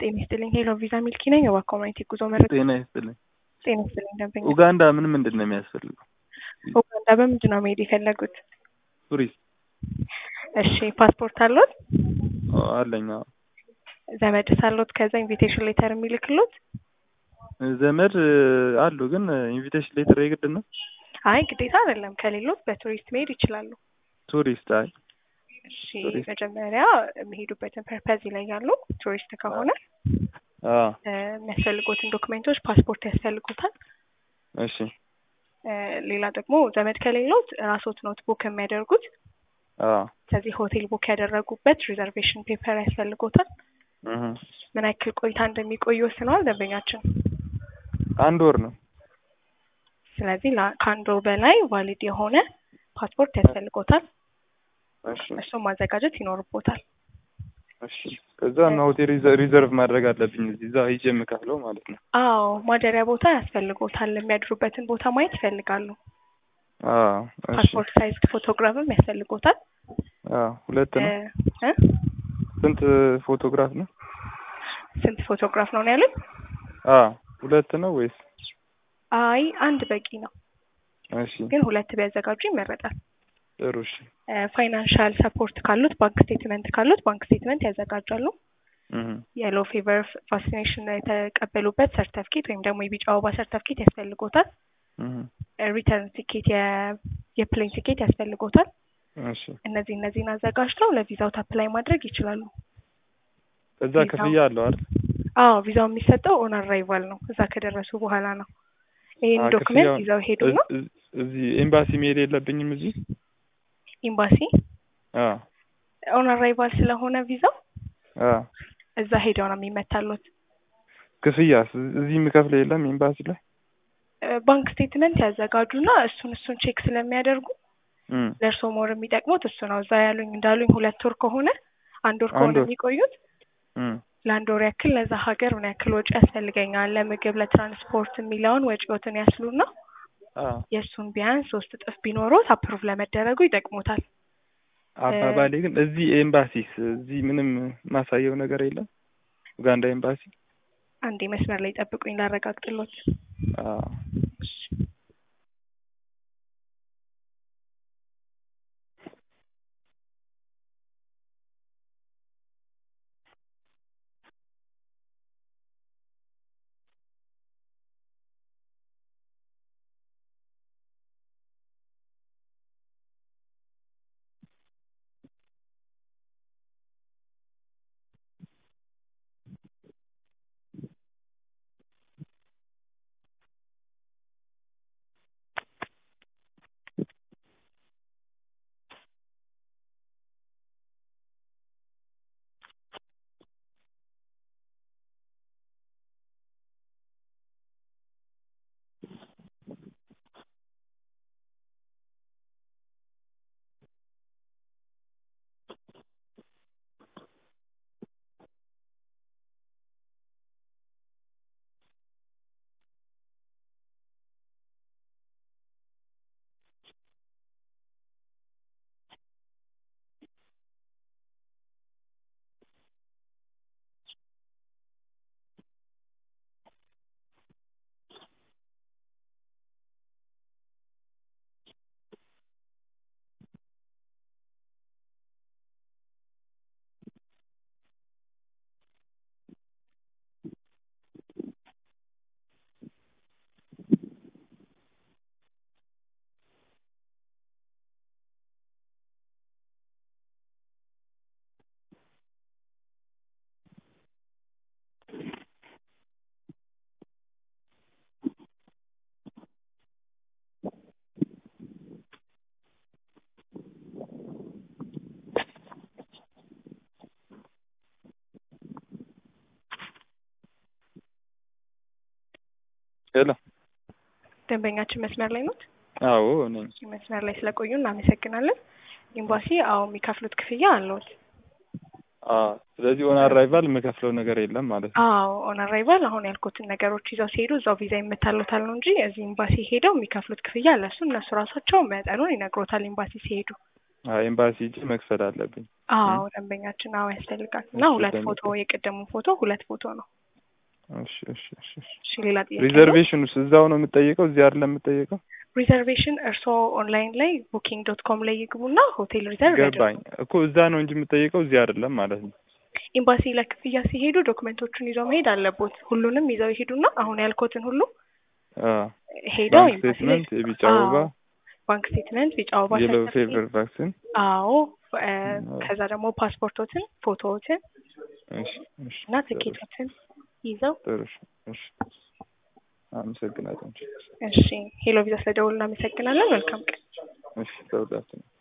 ጤና ይስጥልኝ። ሄሎ ቪዛ ሚልኪ ነኝ። የዋ ኮሚኒቲ ጉዞ መረጃ። ጤና ይስጥልኝ። ጤና ይስጥልኝ ደንበኛ። ኡጋንዳ ምን ምንድን ነው የሚያስፈልገው? ኡጋንዳ በምንድን ነው መሄድ የፈለጉት? ቱሪስት እሺ ፓስፖርት አሎት? አዎ፣ አለኝ። አዎ። ዘመድ ሳሎት ከዛ ኢንቪቴሽን ሌተር የሚልክሎት? ዘመድ አሉ፣ ግን ኢንቪቴሽን ሌተር የግድ ነው? አይ ግዴታ አይደለም። ከሌሎት በቱሪስት መሄድ ይችላሉ። ቱሪስት አይ እሺ ቱሪስት። መጀመሪያ የሚሄዱበትን ፐርፐዝ ይለያሉ። ቱሪስት ከሆነ አዎ፣ እ፣ የሚያስፈልጉትን ዶክሜንቶች ፓስፖርት ያስፈልጉታል። እሺ፣ እ፣ ሌላ ደግሞ ዘመድ ከሌሎት ራስዎት ኖት ቡክ የሚያደርጉት አዎ፣ ስለዚህ ሆቴል ቡክ ያደረጉበት ሪዘርቬሽን ፔፐር ያስፈልጎታል። እህ፣ ምን ያክል ቆይታ እንደሚቆዩ ወስነዋል ደንበኛችን። አንድ ወር ነው። ስለዚህ ላ- ከአንድ ወር በላይ ቫሊድ የሆነ ፓስፖርት ያስፈልጎታል። እሺ፣ እሱም ማዘጋጀት ይኖርቦታል። እሺ። ከዛ እና ሆቴል ሪዘ- ሪዘርቭ ማድረግ አለብኝ እዚህ እዛ ሂጅ የምከፍለው ማለት ነው። አዎ ማደሪያ ቦታ ያስፈልጎታል። የሚያድሩበትን ቦታ ማየት ይፈልጋሉ። አዎ፣ እሺ፣ ፓስፖርት ሳይዝ ፎቶግራፍም ያስፈልጎታል። አዎ። ሁለት እ፣ ነው። እ? ስንት ፎቶግራፍ ነው? ስንት ፎቶግራፍ ነው ነው ያሉት? አዎ፣ ሁለት ነው ወይስ? አይ አንድ በቂ ነው፣ እሺ፣ ግን ሁለት ቢያዘጋጁ ይመረጣል። ጥሩ። እሺ፣ ፋይናንሻል ሰፖርት ካሉት ባንክ ስቴትመንት ካሉት ባንክ ስቴትመንት ያዘጋጃሉ። እህ፣ የሎ ፌቨር ቫክሲኔሽን የተቀበሉበት ሰርተፍኬት ወይም ደግሞ የቢጫ ወባ ሰርተፍኬት ያስፈልጎታል። እህ፣ ሪተርን ቲኬት የፕሌን ቲኬት ያስፈልጎታል። እሺ። እነዚህ እነዚህን አዘጋጅተው ለቪዛው አፕላይ ማድረግ ይችላሉ። ከዛ ቪዛው- ክፍያ አለው አይደል? አዎ ቪዛው የሚሰጠው ኦን አራይቫል ነው፣ እዛ ከደረሱ በኋላ ነው። ይህን አዎ፣ ዶክመንት ክፍያውን- ይዘው ሄዱ ነው እዝ- እዚህ ኤምባሲ መሄድ የለብኝም እዚህ? ኤምባሲ አዎ፣ ኦን አራይቫል ስለሆነ ቪዛው አዎ። እዛ ሄደው ነው የሚመታሉት። ክፍያስ እዚህ የምከፍለው የለም ኤምባሲ ላይ? እ፣ ባንክ ስቴትመንት ያዘጋጁና እሱን እሱን ቼክ ስለሚያደርጉ እም፣ ለእርስዎ ሞር የሚጠቅሙት እሱ ነው። እዛ ያሉኝ እንዳሉኝ ሁለት ወር ከሆነ አንድ ወር ከሆነ አንድ ወር። የሚቆዩት እም፣ ለአንድ ወር ያክል ለዛ ሀገር ምን ያክል ወጪ ያስፈልገኛል ለምግብ፣ ለትራንስፖርት የሚለውን ወጪዎትን ያስሉና አዎ። የእሱን ቢያንስ ሶስት እጥፍ ቢኖሩት አፕሩቭ ለመደረጉ ይጠቅሙታል። አባባሌ ግን እዚህ ኤምባሲስ እዚህ ምንም ማሳየው ነገር የለም? ኡጋንዳ ኤምባሲ? አንዴ መስመር ላይ ጠብቁኝ ላረጋግጥሎት። አዎ። ሄሎ። ደንበኛችን መስመር ላይ ኖት? አዎ ነኝ። መስመር ላይ ስለቆዩ እናመሰግናለን። ኤምባሲ አዎ የሚከፍሉት ክፍያ አለዎት? አዎ። ስለዚህ ኦን አራይቫል የምከፍለው ነገር የለም ማለት ነው። አዎ ኦን አራይቫል አሁን ያልኩትን ነገሮች ይዘው ሲሄዱ እዛው ቪዛ ይመታሉታል ነው እንጂ እዚህ ኤምባሲ ሄደው የሚከፍሉት ክፍያ አለ። እሱ እነሱ ራሳቸው መጠኑን ይነግሮታል ኤምባሲ ሲሄዱ። አይ ኤምባሲ ሂጄ መክፈል አለብኝ። አዎ ደንበኛችን አዎ ያስፈልጋል እና እሺ፣ ሁለት ደንበኛ። ፎቶ የቀደሙ ፎቶ ሁለት ፎቶ ነው። እሺ እሺ እሺ እሺ። እሺ ሌላ ጥያቄ አለው? ሪዘርቬሽኑስ እዛው ነው የምጠየቀው? እዚህ አይደለም የምጠየቀው? ሪዘርቬሽን እርስዎ ኦንላይን ላይ ቡኪንግ ዶት ኮም ላይ ይግቡና ሆቴል ሪዘርቭ ያድርጉ። ገባኝ እኮ እዛ ነው እንጂ የምጠየቀው እዚህ አይደለም ማለት ነው። ኤምባሲ ለክፍያ ሲሄዱ ዶክመንቶቹን ይዘው መሄድ አለቦት። ሁሉንም ይዘው ይሄዱና አሁን ያልኮትን ሁሉ አዎ ሄደው ባንክ ኤምባሲ ላይ ስቴትመንት፣ የቢጫ አዎ፣ አበባ፣ ባንክ ስቴትመንት፣ ቢጫ አበባ የሎ ሰርተፍኬት፣ ፌቨር ቫክሲን። አዎ እ፣ አዎ። ከዛ ደግሞ ፓስፖርቶትን፣ ፎቶዎትን እሺ እሺ። እና ትኬቶችን ይዘው ጥሩ እሺ እሺ። አመሰግናለሁ። እሺ ሄሎ ቪዛ ስለደውሉ እናመሰግናለን። መልካም ቀን። እሺ ተውላችሁ